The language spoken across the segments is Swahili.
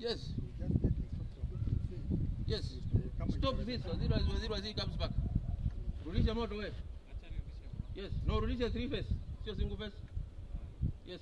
Yes. We just get instruction. Yes. Kama Stop itawezekana. this. Waziri wa- waziri waziri comes back. Rudisha moto wewe. Yes. No, rudisha three face. Sio single face. Yes.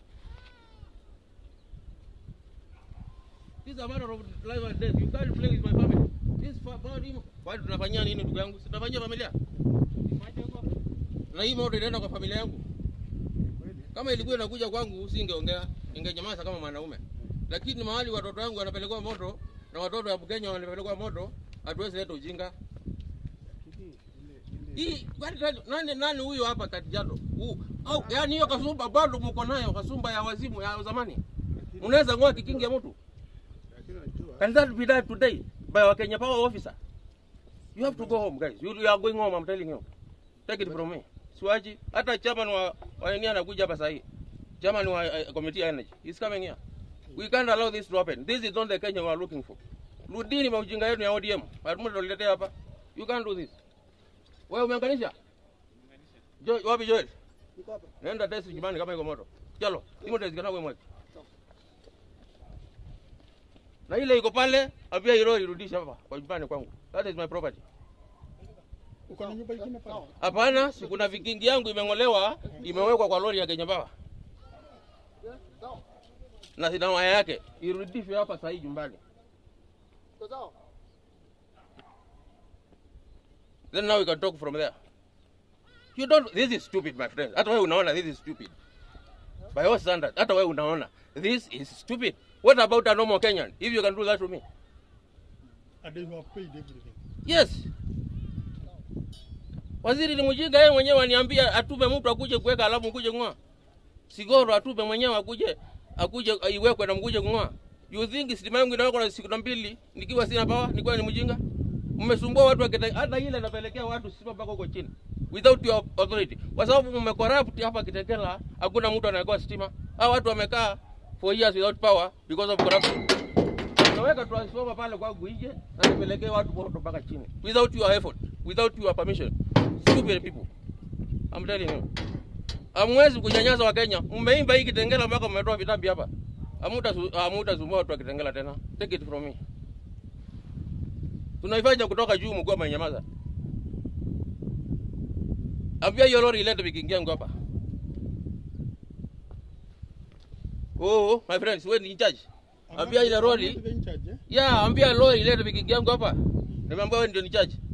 This is a matter of life and death. You can't play with my family. This for body. Kwani tunafanyia nini ndugu yangu? Si tunafanyia familia? Na hii moto inaenda kwa familia yangu. Kweli. Kama ilikuwa inakuja kwangu usingeongea, ningenyamaza kama mwanaume. Lakini mahali watoto wangu wanapelekwa moto na watoto wa Kenya wanapelekwa moto, hatuwezi leta ujinga. Lakini ile ile Hii kwani nani- nani nani huyo hapa Kajiado? Huu au yani hiyo kasumba bado mko nayo, kasumba ya wazimu ya zamani. lakini Unaweza ngoa kikingi ya mtu. lakini unajua Can that be done today by a Kenya power officer? You have to go home guys. You, you are going home, I'm telling you. Take it from me. Siwaji hata chairman wa wa nini anakuja hapa sasa Chairman wa uh, committee ya energy. He's coming here. We can't allow this to happen. This is not the Kenya we are looking for. Rudini maujinga yenu ya ODM. Hatumu tuletea hapa. You can't do this. Wewe umeunganisha? Jo, wapi Joel? niko hapa. Nenda test nyumbani kama iko moto. Chalo, imo test kana kwa mwaki. Na ile iko pale, ambia hilo irudisha hapa kwa nyumbani kwangu. That is my property. Uko na nyumba ingine pale? Hapana, si kuna vikingi yangu imeng'olewa, imewekwa kwa lori ya Kenya Power. Na sina waya yake, irudishwe hapa sasa hii nyumbani. Then now we can talk from there. You don't, this is stupid my friend. Hata wewe unaona this is stupid. By your standard, hata wewe unaona this is stupid. What about a normal Kenyan? If you can do that to me. And they have paid everything. Yes. Waziri ni mjinga yeye mwenyewe aniambia atume mtu akuje kuweka alafu mkuje kung'oa. Sigoro atume mwenyewe akuje akuje iwekwe na mkuje kung'oa. You think stima yangu inawekwa na siku na mbili nikiwa sina power, nikiwa ni mjinga? Mmesumbua watu wakita hata ile napelekea watu stima mpaka huko chini without your authority. Kwa sababu mmecorrupt hapa Kitengela, hakuna mtu anayekoa stima. Hao watu wamekaa for years without power because of corruption. Unaweka transformer pale kwangu nje na nipelekee watu moto mpaka chini without your effort, without your permission. Stupid people. I'm telling you. Hamwezi kunyanyasa wa Kenya. Mmeimba hii Kitengela mpaka mmetoa vitambi hapa. Hamuta hamutasumbua watu wa Kitengela tena. Take it from me. Tunaifanya kutoka juu mkuu amenyamaza. Ambia hiyo lori ilete vikingi yangu hapa. Oh, my friends, wewe ni in charge. Ambia ile lori I'm not the in charge, eh? ya ambia lori ilete vikingi yangu hapa. Nimeambia wewe ndio ni charge.